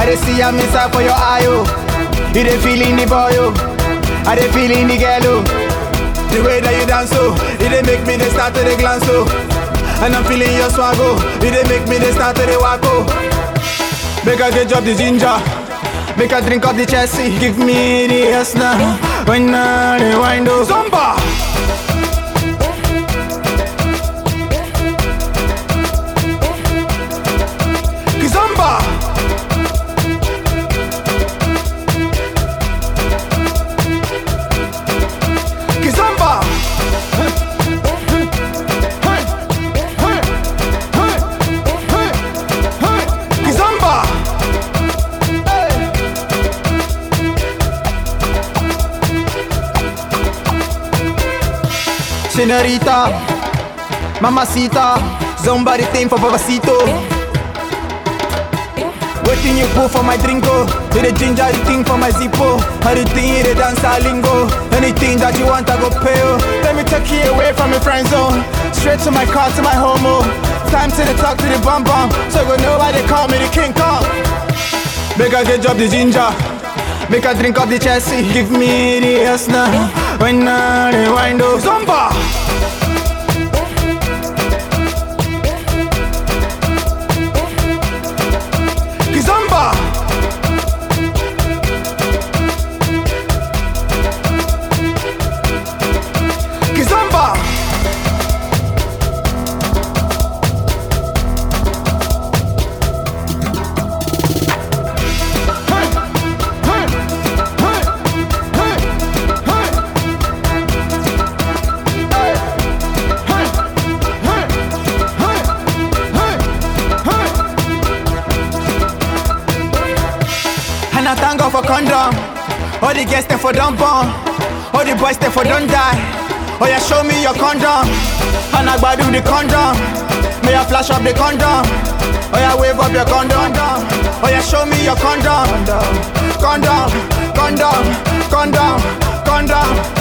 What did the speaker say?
dey see am inside for your eye, oh. You dey feeling the boy, oh. I dey feeling the girl, oh. The way that you dance, oh, it dey make me dey start to dey glance, oh. And I'm feeling your swag, oh. It dey make me dey start to dey walk, oh. Make I get drop the ginger. Make I drink up the Chelsea. Give me the yes now. When I rewind, oh. Zumba. Kizomba. Kizomba. Kizomba. Senorita, mamacita, zomba the thing for papacito. Waiting you pull for my drinko Hit the ginger, the thing for my zippo How the thing, hit the dance a lingo Anything that you want, I go pay oh. Let me take you away from your friend zone Straight to my car, to my homo Time to the talk to the bum bum So go know why they call me the King Kong Make I get drop the ginger Make I drink up the Chelsea Give me the yes now When I rewind oh Zumba Kizomba Kizomba And I thank God for condom. All the girls them for don't bomb. All the boys them for don't die. Oh yeah, show me your condom. And I do the condom. May I flash up the condom. Oh yeah, wave up your condom. Oh yeah, show me your condom. Condom, condom, condom, condom.